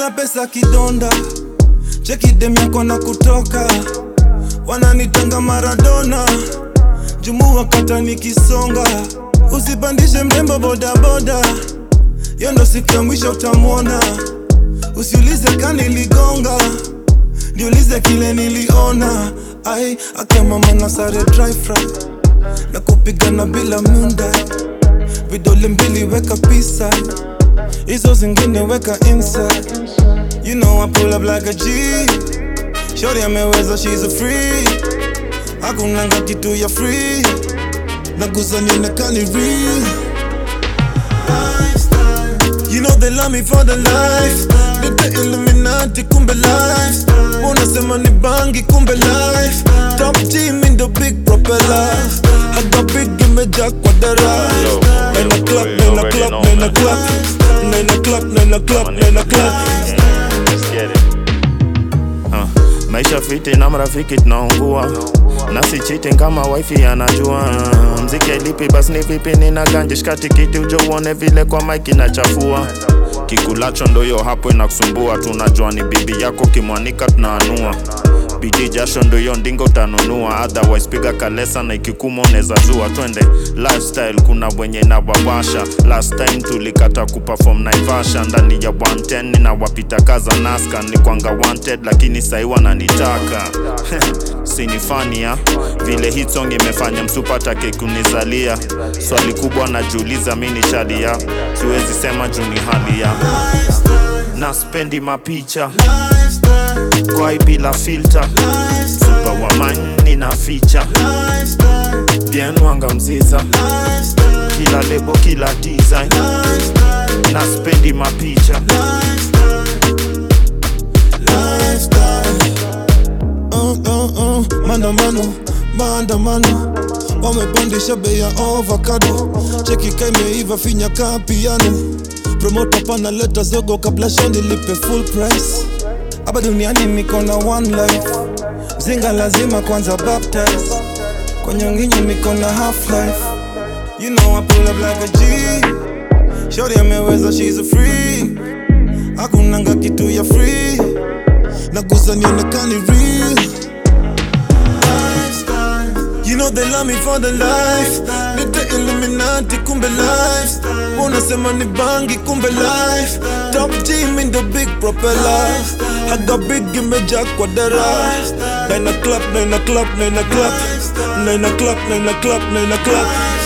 sina pesa kidonda cheki dem yako na kutoka wananitanga maradona jumua kata nikisonga usipandishe mrembo bodaboda yo ndo siku ya mwisho utamwona usiulize kaniligonga niulize kile niliona ai akamama na sare dry fry na kupigana bila munda vidole mbili weka pisa hizo zingine weka inside you know I pull up like a G shorty ameweza she's a free hakunanga kitu ya free nagusa nionekani real You know they love me for the life Nite Illuminati kumbe life Unasema ni bangi kumbe life Top team in the big propeller Haga big imejaa kwa dara Yo, Nina yo, clap, we nina already clap, know, nina man. clap Nina clap, nina clap, nina clap Let's get it. Uh, maisha fiti na marafiki tunaungua nasi cheating kama wifi anajua mziki lipi basi ni vipi nina ganje shika tikiti uje uone vile kwa mike inachafua kikulacho ndoyo hapo inakusumbua tunajua ni bibi yako kimwanika tunaanua bidii jasho ndoyo ndingo utanunua otherwise piga kalesa na ikikuma unaweza zua twende lifestyle kuna wenye nawawasha last time tulikata kuperform naivasha ndani ya 110 na wapita kaza naska ni kwanga wanted lakini sahi wananitaka sinifania vile hit song imefanya msupatake kunizalia swali kubwa najiuliza mi ni shadia siwezi sema juu ni hali ya na spendi mapicha kwai bila filter super wamani na ficha bien wanga mziza kila lebo kila design na spendi mapicha uh, uh, uh, maandamano maandamano wamepandisha bei ya avocado cheki ka imeiva finya ka piano promota panaleta zogo kabla shandi lipe full price hapa duniani niko na one life zinga lazima kwanza baptize kwa nyonginyo niko na half life you know I pull up like a G shorty ameweza she's a free hakunanga kitu ya free nagusa nionekani real You know they love me for the life Nite Illuminati kumbe life Unasema ni bangi kumbe life Top team in the big propeller Haga big imejaa kwa dara Nine o'clock, nine o'clock, nine o'clock Nine o'clock, nine o'clock, nine o'clock